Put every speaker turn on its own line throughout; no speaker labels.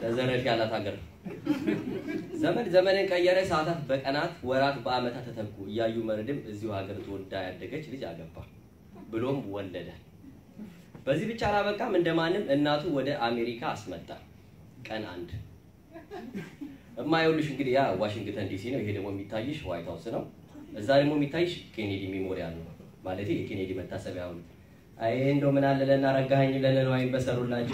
ለዘረፍ ያላት ሀገር ዘመን ዘመንን ቀየረ። ሰዓታት በቀናት ወራት በአመታት ተተኩ። እያዩ መርድም እዚሁ ሀገር ተወልዳ ያደገች ልጅ አገባ ብሎም ወለደ። በዚህ ብቻ አላበቃም። እንደማንም እናቱ ወደ አሜሪካ አስመጣ። ቀን አንድ እማየውልሽ እንግዲህ ያ ዋሽንግተን ዲሲ ነው። ይሄ ደግሞ የሚታይሽ ዋይት ሀውስ ነው። እዛ ደግሞ የሚታይሽ ኬኔዲ ሜሞሪያል ነው ማለት የኬኔዲ መታሰቢያ ሐውልት። አይ እንደው ምን አለ ለና ረጋኸኝ ለነዋይን በሰሩላቸው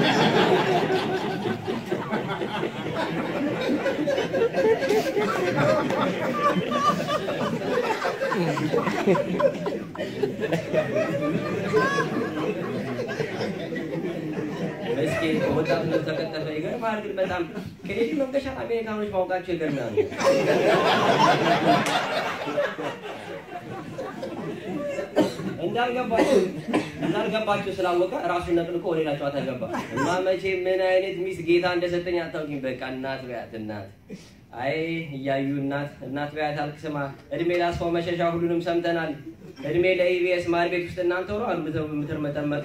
እስኪ ወጣትነት ተቀጠፈ። ይገርማል ግን በጣም ኬኔዲ መንገሻ አሜሪካኖች ማውቃቸው ይገርማል። እንዳልገባቸው እንዳልገባቸው ስላወቀ ራሱን ነቅልቆ ወደ ሌላ ጨዋታ ገባ እና መቼ ምን አይነት ሚስት ጌታ እንደሰጠኝ አታውቂም። በቃ እናት በያት እናት አይ እያዩ እናት እናት በያት አልክ። ስማ እድሜ ላስፋው መሸሻ ሁሉንም ሰምተናል። እድሜ ለኢቢኤስ ማር ቤት ውስጥ እናንተ ሆኖ አሉ ምትር መጠመጥ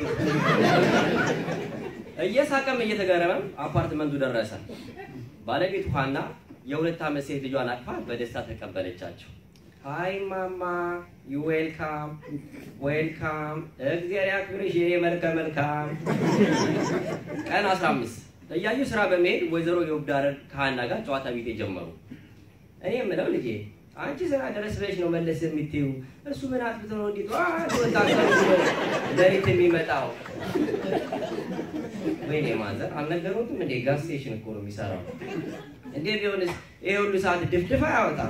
እየሳቀም እየተገረመም አፓርትመንቱ ደረሰ። ባለቤቱ ሀና የሁለት ዓመት ሴት ልጇን አቅፋ በደስታ ተቀበለቻቸው። ሃይ ማማ ዩ ዌልካም ዌልካም፣ እግዚአብሔር ያክብርሽ የኔ መልከ መልካም። ቀን 15 እያዩ ስራ በመሄድ ወይዘሮ የውብዳረር ከሀና ጋር ጨዋታ ቤት ጀመሩ። እኔ የምለው ልጄ አንቺ ስራ ድረስ ብለሽ ነው መለስ የምትይው፣ እሱ ምን አጥፍቶ ነው እንዲህ ጠዋት ወጣ ሌሊት የሚመጣው? ወይኔ ማዘር አልነገሩትም እንዴ? ጋዝ ስቴሽን እኮ ነው የሚሰራው። እንዴ ቢሆንስ ይሄ ሁሉ ሰዓት ድፍድፍ አያወጣም?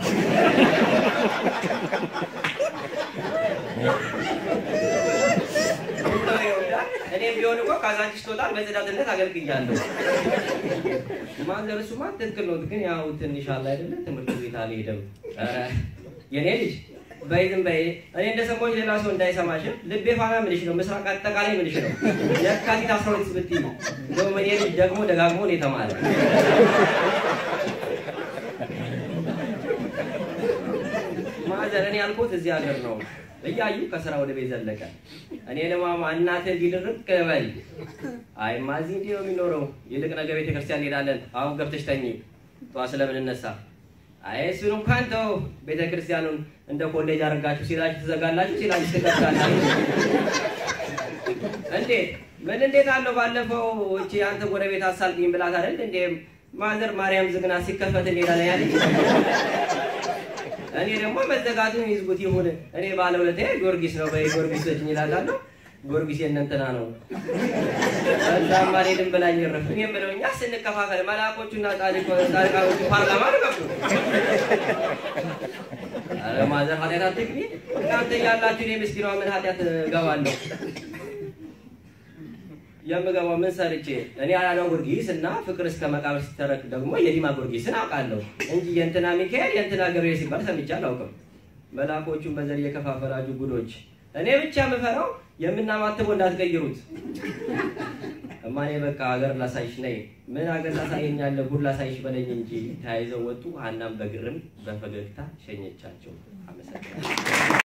እኔ ቢሆን እኮ ካዛንቺስ ትወጣል በጽዳትነት አገልግያለሁ። ማዘር እሱማ ትክክል ነው፣ ግን ያው ትንሽ አለ አይደለ ትምህርት ቤት አልሄደም። ኧረ የኔ ልጅ በይ ዝም በይ። እኔ እንደሰማሁሽ ሌላ ሰው እንዳይሰማሽን ልቤ ፋና ምንሽ ነው፣ ምስራቅ አጠቃላይ ምንሽ ነው። የካቲት አስራ ሁለት ብትይ እንደውም እኔ ልጅ ደግሞ ደጋግሞ ነው የተማረ ማዘር እኔ ያልኩት እዚህ ሀገር ነው እያዩ ከስራ ወደ ቤት ዘለቀ። እኔ ለማማ እናትህ ቢድርቅ በል አይ ማዚ እንዲህ ነው የሚኖረው። ይልቅ ነገ ቤተክርስቲያን እንሄዳለን። አሁን ገብተሽ ተኝ፣ ጠዋት ስለምንነሳ አይ እሱን እንኳን ተው። ቤተክርስቲያኑን እንደ ኮሌጅ አድርጋችሁ ሲላችሁ ትዘጋላችሁ፣ ሲላችሁ ትከፍታላችሁ። እንዴት ምን እንዴት አለው? ባለፈው እቺ አንተ ጎረቤት አሳልጥኝ ብላት አይደል እንዴ ማዘር ማርያም ዝግና ሲከፈት እንሄዳለን ያለች እኔ ደግሞ መዘጋቱን ይዝጉት ይሁን። እኔ ባለውለታ ጊዮርጊስ ነው በይ ጊዮርጊስ ሰጭኝ ይላታለሁ። ጊዮርጊስ የእነንትና ነው እዛም አልሄድም ብላኝ ረፍ እኔ የምለው እኛ ስንከፋፈል መልአኮቹና ጻድቃኖቹ ፓርላማ ገቡ። ኧረ ማዘር ኃጢአት አትግቢ እናንተ እያላችሁ እኔ ምስኪኗ ምን ኃጢአት እገባለሁ? የምገባው ምን ሰርቼ እኔ አላዳው ጊዮርጊስ እና ፍቅር እስከ መቃብር ሲተረክ ደግሞ የዲማ ጊዮርጊስን አውቃለሁ እንጂ የእንትና ሚካኤል የእንትና ገብርኤል ሲባል ሰምቼ አላውቅም። መልአኮቹን በዘር የከፋፈላችሁ ጉዶች፣ እኔ ብቻ የምፈራው የምናማትበው እንዳትቀይሩት። እማኔ በቃ ሀገር ላሳይሽ ነይ። ምን ሀገር ላሳየኛለህ? ጉድ ላሳይሽ በለኝ እንጂ ተያይዘው ወጡ። ሀናም በግርም በፈገግታ ሸኘቻቸው። አመሰግናለሁ።